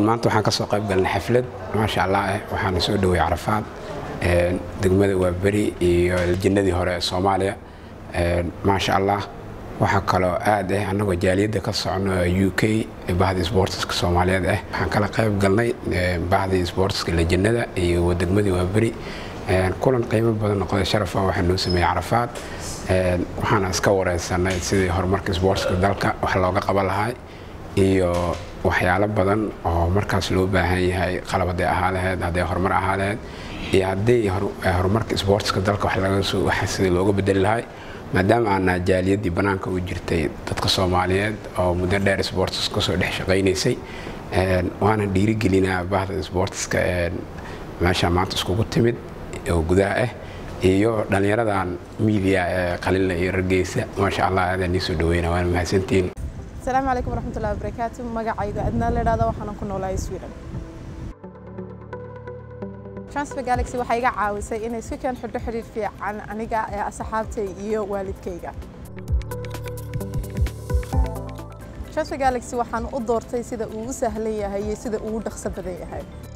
maanta waxaan ka soo qayb galnay xaflad maasha allah eh waxaana soo dhowey carafaad degmada waa beri iyo jannadii hore ee soomaaliya maasha allah waxaa kaloo aad ah annagoo jaaliyadda ka socno u k bahdii sboortiska soomaaliyeed ah waxaan kala qayb galnay bahdii sboortiska lejannada iyo degmadii waa beri kulan qiimo badan noqday sharafa waxaa noo sameeyey carafaad waxaana iska wareysanay sidii horumarka sboortiska dalka wax looga qaban lahaa iyo waxyaalo badan oo markaas loo baahan yahay qalab hadday ahaa laheyd hadday horumar ahaa laheyd iyo haddii horumarka sboortiska dalka wax sidii looga bedeli lahay maadaama aanaa jaaliyaddii bannaanka u jirtay dadka soomaaliyeed oo muddo dheer sboortis kasoo dhex shaqaynaysay waana dhiirigelinaa bahda sboortiska meesha maanta iskugu timid oo gudaha ah iyo dhallinyaradan miidiya ee qalinla iyo rageysa maasha allah aadaan nii soo dhaweyna waana mahadsantiin asalaamu calaykum waraxmatullahi wabarakaatu magacayga adnaa la idhahdo waxaana ku noolahay sweden transfer galaxy waxay iga caawisay inay si keen xidho xidhiir fiican aniga ee asxaabtay iyo waalidkayga transfer galaxy waxaan u doortay sida uu u sahlan yahay iyo sida uu u dhaqso badan yahay